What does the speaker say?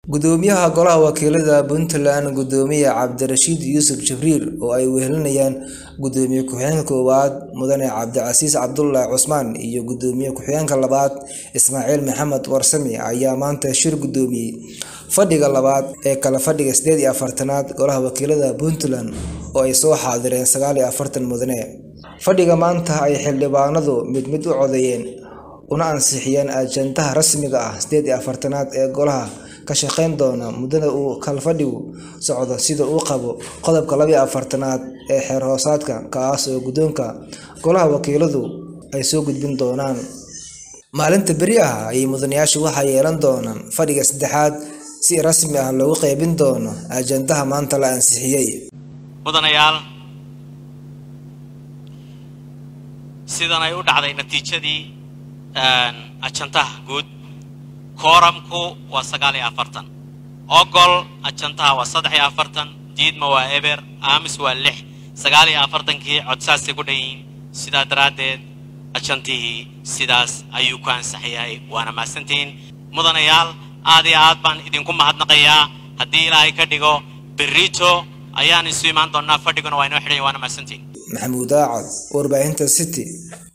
gudoomiyaha golaha wakiilada puntland gudoomiye cabdirashiid yuusuf jibriil oo ay wehelinayaan gudoomiye ku-xigeenka koowaad mudane cabdicasiis cabdulaahi cusmaan iyo gudoomiye ku-xigeenka labaad ismaaciil maxamed warsame ayaa maanta shir gudoomiyey fadhiga labaad ee kala fadhiga sideed iyo afartanaad golaha wakiilada puntland oo ay soo xaadireen sagaal iyo afartan mudane fadhiga maanta ay xildhibaanadu mid mid u codeeyeen una ansixiyeen ajandaha rasmiga ah sideed iyo afartanaad ee golaha ka shaqeyn doona muddada uu kalfadhigu socdo sida uu qabo qodobka laba iyo afartanaad ee xeer hoosaadka kaas oo guddoonka golaha wakiiladu ay soo gudbin doonaan maalinta beri ah ayay mudanayaashu waxaa yeelan doonaan fadhiga saddexaad si rasmi ah loogu qeybin doono ajandaha maanta la ansixiyey mudanayaal sidan ay u dhacday natiijadii ajantaha guud kooramku waa sagaal iyo afartan ogol ajantaha waa saddex iyo afartan diidma waa eber aamis waa lix sagaal iyo afartankii codsaasay ku dhan yihiin sidaa daraaddeed ajantihii sidaas ayuu ku ansaxyahay waana mahadsantihiin mudanayaal aad iyo aad baan idinku mahadnaqayaa haddii ilaahay ka dhigo berito ayaan isu imaan doonaa fadhiguna waa inoo xidhanya waana mahadsantihiin maxamuud aacad warbaahinta city